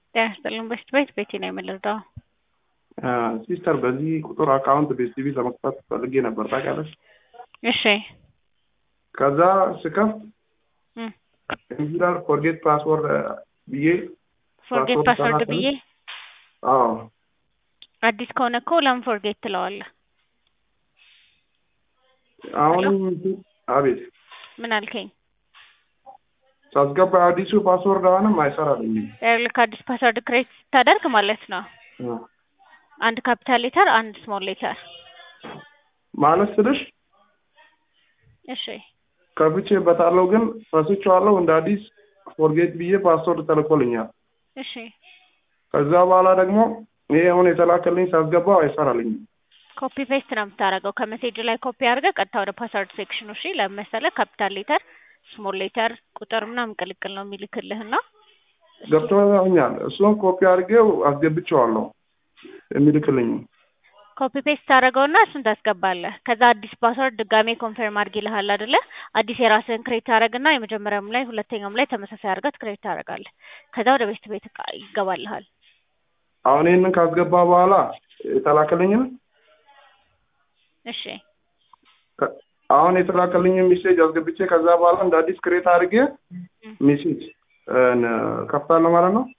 ጤና ይስጥልኝ። በፊት ቤት ቤቴ ነው የምንረዳው። ሲስተር በዚህ ቁጥር አካውንት ቤስቲቪ ለመክፈት ፈልጌ ነበር ታውቂያለሽ። እሺ ከዛ ስከፍት እም፣ ኢንጂነር ፎርጌት ፓስወርድ ብዬ ፎርጌት ፓስወርድ ፓስወርድ ተናገርን። ብዬ አዎ አዲስ ከሆነ እኮ ለምን ፎርጌት ትለዋለህ? አሁን አቤት ምን አልከኝ? ሳስገባ አዲሱ ፓስወርድ አሁንም አይሰራልኝም። ልክ አዲስ ፓስወርድ ክሬት ስታደርግ ማለት ነው አ፣ አንድ ካፒታል ሌተር፣ አንድ ስሞል ሌተር። ማለት ስልሽ እሺ ከፍቼ በታለው ግን ረስቼዋለሁ። እንደ አዲስ ፎርጌት ብዬ ፓስወርድ ተልኮልኛል። እሺ ከዛ በኋላ ደግሞ ይሄ አሁን የተላከልኝ ሳስገባው አይሰራልኝም። ኮፒ ፔስት ነው የምታደርገው። ከሜሴጅ ላይ ኮፒ አድርገህ ቀጥታ ወደ ፓስወርድ ሴክሽኑ። እሺ ለመሰለ ካፒታል ሌተር፣ ስሞል ሌተር፣ ቁጥር ምናምን ቅልቅል ነው የሚልክልህና ገብቶኛል። እሱን ኮፒ አድርጌው አስገብቼዋለሁ የሚልክልኝ ኮፒ ፔስት ታደርገውና እሱን ታስገባለህ። ከዛ አዲስ ፓስወርድ ድጋሜ ኮንፈርም አድርግ ይልሃል አይደለ? አዲስ የራስህን ክሬት ታደርግና የመጀመሪያውም ላይ ሁለተኛውም ላይ ተመሳሳይ አድርገህ ክሬት ታደርጋለህ። ከዛ ወደ ቤት ቤት ይገባልሃል። አሁን ይህንን ካስገባ በኋላ የተላከልኝን እሺ ከ- አሁን የተላከልኝን ሜሴጅ አስገብቼ ከዛ በኋላ እንደ አዲስ ክሬት አድርጌ ሜሴጅ ከፍታለሁ ማለት ነው።